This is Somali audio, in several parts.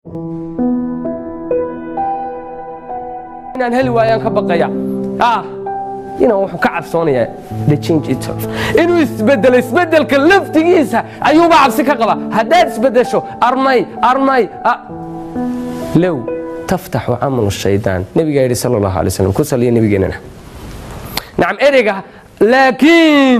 inaan heli waayaan ka baqaya ah inaan wuxuu ka cabsoonayaa the change itself inuu isbedelo isbedelka laftigiisa ayuuba cabsi ka qaba haddaad isbedesho armay armay low taftaxu camalu shaydaan nebigaa yidhi sala allahu alay slam ku saliya nebigeenana nacam ereyga laakiin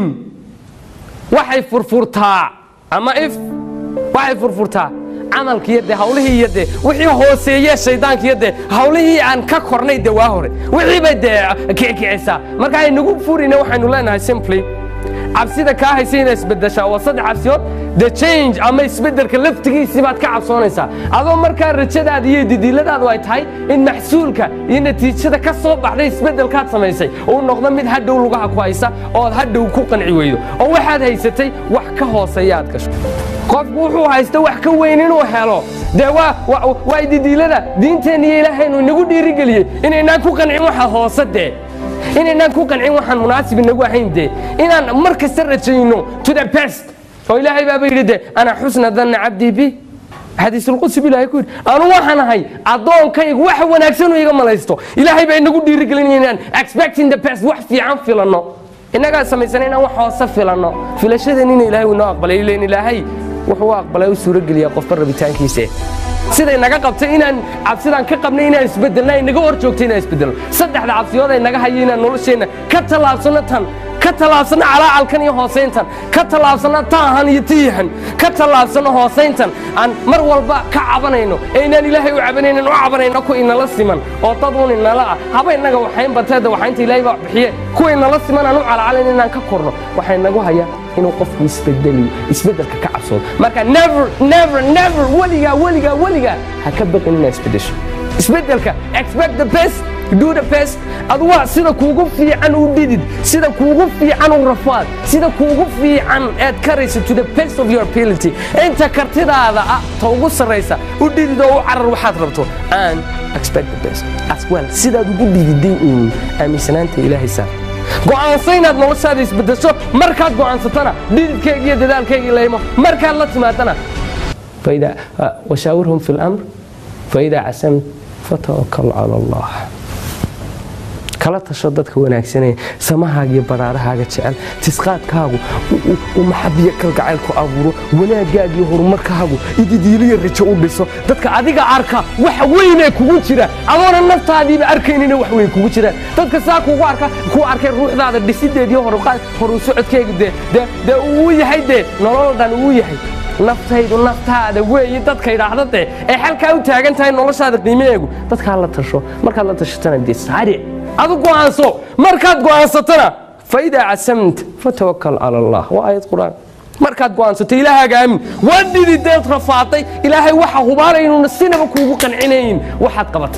waxay furfurtaa ama if waxay furfurtaa camalkiiyo dee hawlihii iyo dee wixii hooseeye shaydaankiiyo dee hawlihii aan ka kornay dee waa hore wixii bay dee kicikicisaa marka aynagu furina waxaynu leenahay simply cabsida kaa haysa inaa isbedeshaa waa saddex cabsiyood the change ama isbedelka laftigiisii baad ka cabsoonaysaa adoo markaa rajadaada iyo didiiladaadu ay tahay in maxsuulka iyo natiijada ka soo baxday isbedelkaad samaysay uu noqdo mid hadhow lugaha ku haysa ood hadhow ku qanci weydo oo waxaad haysatay wax ka hooseeya aad gasho qofku wuxuu haysta wax ka weyn inuu helo dee waa didiilada diinteenna iyo ilaahaynu inagu dhiirigeliyey inaynaan ku qancin waxa hoose dee inaynaan ku qancin waxaan munaasib inagu ahayn dee inaan mar kasta rajayno to the best oo ilaahay baaba yidhi de ana xusna danna cabdii bi xadiisulqudsi bu ilahay ku yidhi anu waxaan ahay addoonkaygu wax wanaagsanuu iga malaysto ilaahay baa inagu dhiirigelinaya inaan expecting the best wax fiican filanno innagaa samaysana inaan wax hoose filanno filashadeen ina ilahay inoo aqbalay ilen ilaahay wuxuu u aqbalay u suurogeliyaa qofba rabitaankiisa siday naga qabtay inaan cabsidaan ka qabnay inaan isbedelna ay naga hor joogtay inaan isbedelno saddexda cabsiyood ay naga hayo inaan nolosheenna ka tallaabsanno tan ka tallaabsanno calaacalkan iyo hoosayntan ka tallaabsanno taahan iyo tiyahan ka tallaabsanno hoosayntan aan mar walba ka cabanayno ee inaan ilaahay u cabanaynan u cabanayno ku inala siman oo dad un inala ah haba innaga waxayn bateeda waxaynta ilaahay baa bixiye kuwa inala siman aan u calacalayn inaan ka korno waxay nagu hayaa inuu qofku isbedeliyo isbedelka ka cabsoodo marka never never never weligaa weligaa weligaa ha ka baqin inaad isbedesho isbedelka expect the best do the best aduwa sida kuugu fiican u dhidid sida kuugu fiican u rafaad sida kuugu fiican aad karayso to the best of your ability inta kartidaada ah ta ugu sarraysa u dhidid oo u carar waxaad rabto and expect the best as well sidaad ugu dhididay uun aaminsanaanta ilaahay saar go'aansa inaad noloshaada isbedesho markaad go'aansatana dhididkayga iyo dadaalkayga laymo markaad la timaadana washaawirhum fi lamr faidaa casamt fatawakal cala allah kala tasho dadka wanaagsanee samahaaga iyo baraarahaaga jecel tisqaadkaagu u maxabiyo kalgacayl ku abuuro wanaagaaga iyo horumarkaagu ididiiliya rajo u dhiso dadka adiga arka wax weynee kugu jira adoona naftaadiiba arkaynina wax weyn kugu jiraan dadka saa kugu arka ku arkay ruuxdaada dhisideediyo horu socodkeega dee uu yahay dee nolol dhan uu yahay naftaydu naftaada weeye dadka idhaahda dee ee xalkaa u taagan tahay noloshaada qiimaheegu dadkaa la tasho markaad la tashatana dee saaric adu go'aanso markaad go'aansatana faidaa casamt fatawakal cala allah waa aayad qur'aan markaad go'aansato ilaahaaga aamin waa dhidideed rafaaday ilaahay waxa hubaalaynuuna sinaba kuugu qancinayn waxaad qabatay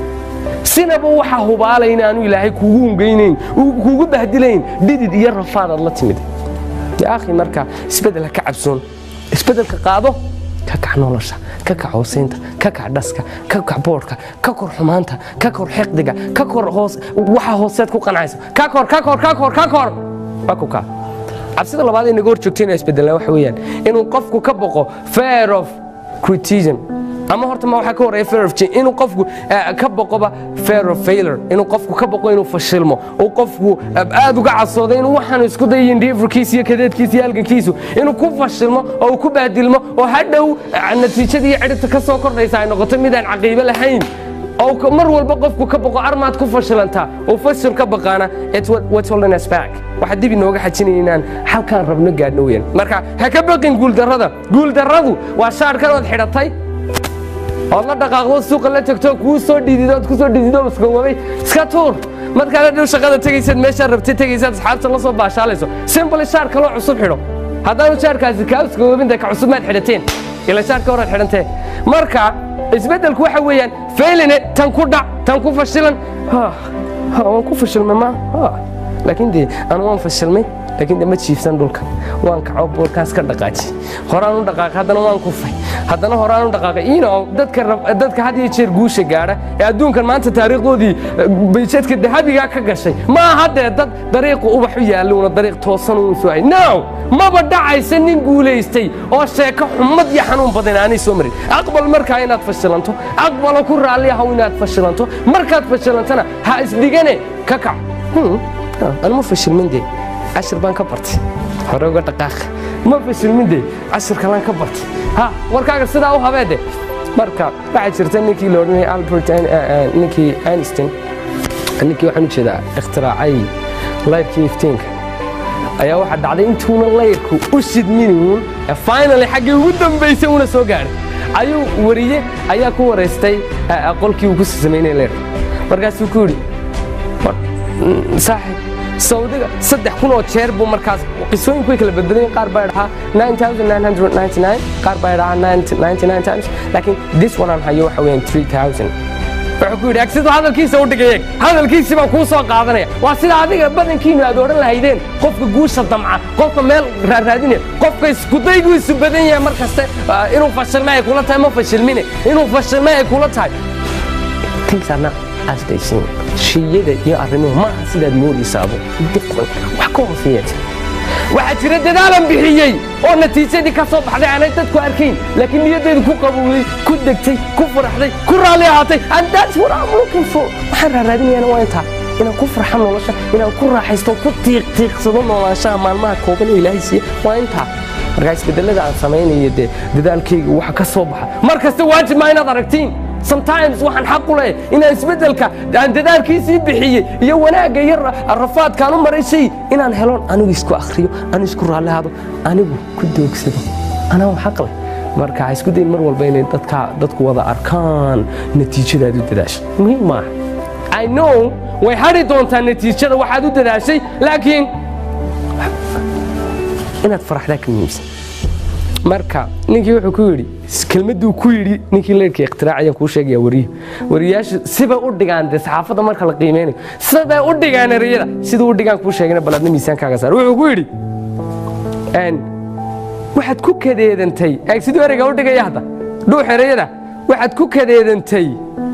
sinaba waxa hubaalayna aanu ilaahay kuugu hungaynayn kuugu bahdilayn dhidid iyo rafaadaad la timid yaa akhi marka isbedel ha ka cabsoon isbedelka qaado ka kac nolosha ka kac hoosaynta ka kac dhaska ka kac boodhka ka kor xumaanta ka kor xiqdiga ka kor hoos waxa hooseed ku qancaysa ka kor ka kor ka kor ka kor waa ku kaa cabsida labaad ee naga hor joogta inaa isbedelnaa waxa weeyaan inuu qofku ka boqo fear of criticism ama horta ma waxaa ka horeeya fear of change inuu qofku ka boqoba fear of failure inuu qofku ka boqo inuu fashilmo uu qofku aad uga casoodo inuu waxaanu isku dayin dhiifurkiisa iyo kadeedkiisa iyo halgankiisu inuu ku fashilmo oo uu ku baadilmo oo hadhow natiijadii iyo cidhibta ka soo kordhaysa ay noqoto midaan caqiibo lahayn oo mar walba qofku ka boqo armaad ku fashilantaa uu fashil ka baqaana what's holding us back waxaa dib inooga xajinaya inaan halkaan rabno gaadhno weeyaan marka ha ka baqin guuldarrada guuldarradu waa shaarkan ood xidhatay ood la dhaqaaqdo suuqa la tagto kuu soo dhidido ood ku soo dhidido iskawabay iska tuur markaad hadhow shaqada tegaysaad meeshaad rabtay tegaysaad asxaabta la soo baashaalayso simbly shaar kaloo cusub xidho haddaanu shaarkaasi kaa iskawabinta ka cusub maad xidhateen ila shaarka horaad xidhantee marka isbeddelku waxa weeyaan failine tan ku dhac tan ku fashilan waan ku fashilmay ma laakiin dee anu waan fashilmay laakiin de ma jiifsan dhulka waan kaco boolkaas ka dhaqaaji horaan u dhaqaaqay haddana waan kufay haddana horaan u dhaqaaqay ino dadka dadka had iyo jeer guusha gaadha ee adduunkan maanta taariikhdoodii bayjadka dahabigaa ka gashay ma aha dee dad dariiqa ubax u yaalluuna dariiq toosan uun soo hay no maba dhacaysa nin guulaystay oo sheeko xumad iyo xanuun badan aanay soo marin aqbal markaa inaad fashilanto aqbalo ku raalli ahow inaad fashilanto markaad fashilantana ha isdhigane ka kac anuma fashilmin dee cashir baan ka bartay hore uga dhaqaaq ma fashilmin dee cashir kalaan ka bartay ha warkaaga sidaa u habeede marka waxaa jirta ninkii la odhanayay albert ninkii einstein ninkii waxaan u jeedaa ikhtiraacay layrkii iftiinka ayaa waxaa dhacday intuuna layrku u shidminuun finally xaggii ugu dambaysay una soo gaadhay ayuu wariye ayaa ku waraystay qolkii uu ku samaynaya layrka markaasuu ku yidhi saaxib sawdiga saddex kun oo jeer buu markaas qisooyinku way kala badbadayen qaar baa dhahaa qaar baa dhahaa times laakiin this one aan hayo waxa weeyaan 3000 wuxuu ku yidhi agsidu hadalkiisa u dhigay eeg hadalkiisii baan kuu soo qaadanaya waa sida adiga badankiinu aad odhan lahaydeen qofka guusha damca qofka meel raaraadinaya qofka iskudaygu isu badan yahay mar kaste inuu fashilme ay kula tahay ma fashilmine inuu fashilme ay kula tahay things are not as they seem shiyada iyo arrimuhu ma aha sidaad moodaysaabo different wax ka hooseeya jira waxaa jira dadaalan bixiyey oo natiijadii ka soo baxday aanay dadku arkayn laakiin niyaddeedu ku qabowday ku degtay ku faraxday ku raalli ahaatay and that's what I'm looking for waxaan raaraadinayana waa intaa inaan ku farxo nolosha inaan ku raaxaysto ku tiiqtiiqsado noolaanshaha maalmaha kooban ee ilaahay siiye waa intaa markaa isbedelada aan samaynayo dee dadaalkayga waxa ka soo baxa mar kasta waajib maa inaad aragtiin sometimes waxaan xaq u leeyahay inaan isbeddelka aan dadaalkiisii bixiyey iyo wanaagga iyo rafaadkaan u maray shay inaan helon anigu isku akhriyo anigu isku raallihaado anigu ku doogsado anaa xaq leh marka ha isku dayin mar walba inay dadka dadku wada arkaan natiijadaad u dadaashay muhiim maaha i know way hadhi doontaa natiijada waxaad u dadaashay laakiin inaad faraxdaa ka muhiimsan marka ninkii wuxuu ku yidhi kelmadduu ku yidhi ninkii leyrkii ikhtirac ayaan kuu sheegaya wariyo wariyaashu sibay u dhigaan dee saxaafadda marka la qiimeynayo sibay u dhigaan ereyada siduu u dhigaan kuu sheegana bal adna miisaankaaga saar wuxuu ku yidhi waxaad ku kadeedantay eeg siduu ereyga u dhigaya hadda dhuux ereyada waxaad ku kadeedantay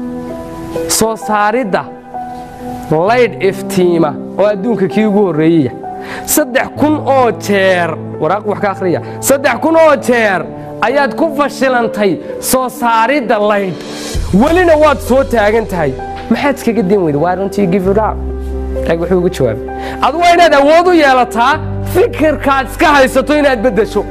soo saaridda laydh iftiima oo adduunka kii ugu horreeyaya saddex kun oo jeer waraaq wax ka akhriya saddex kun oo jeer ayaad ku fashilantay soo saaridda laydh welina waad soo taagan tahay maxaad iskaga din weyda why don't you give it up eeg wuxuu ugu jawaabay adu waa inaad awood u yeelataa fikirkaad iska haysato inaad beddesho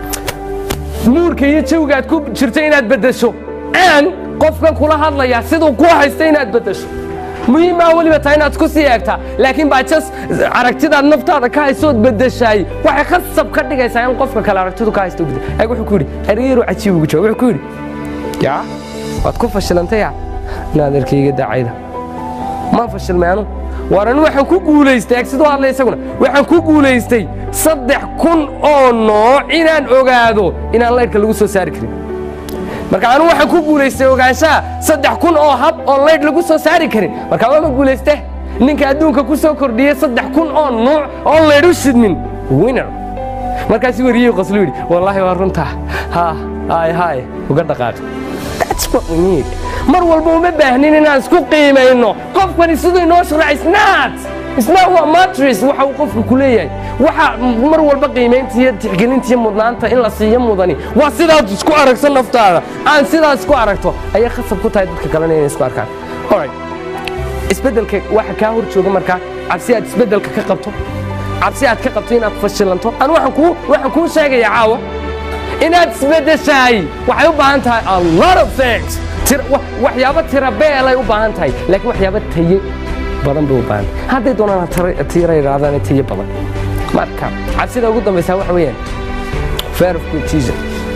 muurka iyo jawgaad ku jirto inaad beddesho aan qofkan kula hadlayaa siduu ku haysta inaad beddesho muhiimaa weliba tahay inaad isku sii eegtaa laakiin baajas aragtidaad naftaada ka haysood bedeshaay waxay khasab ka dhigaysaa in qofka kale aragtidu ka haysto bedel eeg wuxuu ku yidhi ergeeru cajiib ugu jawaab wuxuu ku yidhi yaa waad ku fashilantaya inaad erkayga daacayda maan fashilmay anu waar anu waxaan ku guulaystay eeg siduu hadlay isaguna waxaan ku guulaystay saddex kun oo nooc inaan ogaado inaan laydhka lagu soo saari karin marka anu waxaan ku guulaystay ogaanshaha saddex kun oo hab oo laydh lagu soo saari karin marka waama guulayste ninka adduunka ku soo kordhiyey saddex kun oo nuuc oo laydh u shidmin winner markaasuu wariyey qoslu yidhi wallaahi waa runtaa ha hay hay uga dhaqaaqi that's what we need mar walba uma baahnin inaan isku qiimayno qofkani siduu inoo sharax isnaat isnaat waa matris waxa uu qofku ku leeyahay waxa mar walba qiimaynta iyo tixgelinta iyo mudnaanta in la siiyo mudani waa sidaad isku aragto naftaada aan sidaas isku aragto ayay khasab ku tahay dadka kalena inay isku arkaan alright isbeddelka waxa kaa hor jooga markaa cabsi aad isbeddelka ka qabto cabsi aad ka qabto inaad fashilanto anu waxaan kuu waxaan kuu sheegaya caawa inaad isbeddeshaay waxay u baahan tahay a lot of things waxyaabo tira beelay u baahan tahay laakiin waxyaabo taye badan bay u baahan tahay hadday doonaan tira yidhaahdaan taye badan marka cabsida ugu dambaysaa waxa weeyaan fear of competition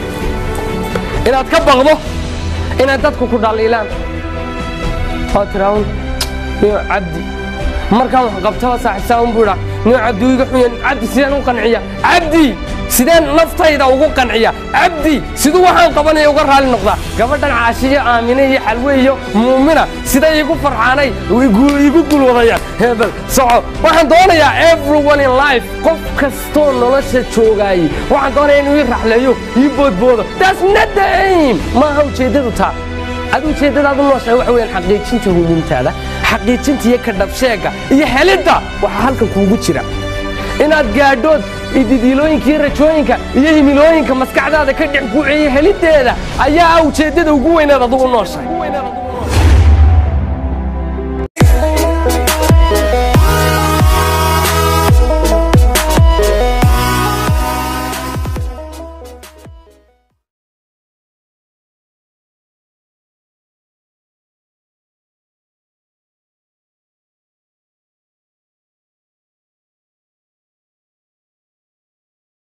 inaad ka baqdo inaad dadku ku dhaliilaan oo tiraahun niyo cabdi markaan wax qabtaba saaxiibsaa un buu idhaa niyo cabdi iga xunya cabdi sidaan u qanciya cabdi sideen naftayda ugu qanciya cabdi siduu waxaan qabanaya uga raali noqdaa gabadhan caashiyo aamine iyo xalwe iyo muumina siday igu farxaanay igu gulwadayaan hebel soco waxaan doonayaa everyone in life qof kastoo nolosha joogaayey waxaan doonaya inuu ii raxleeyo ii boodboodo that's not the aim maaha ujeeddadu taa ad ujeeddadaadu nooshahay waxa weyaan xaqiijinta hubintaada xaqiijinta iyo kadhabsheegga iyo helidda waxaa halkan kuugu jira inaad gaadhood ididiilooyinka iyo rajooyinka iyo himilooyinka maskaxdaada ka dhex guuceeya heliddeeda ayaa ah ujeeddada ugu weynaad adugu nooshahay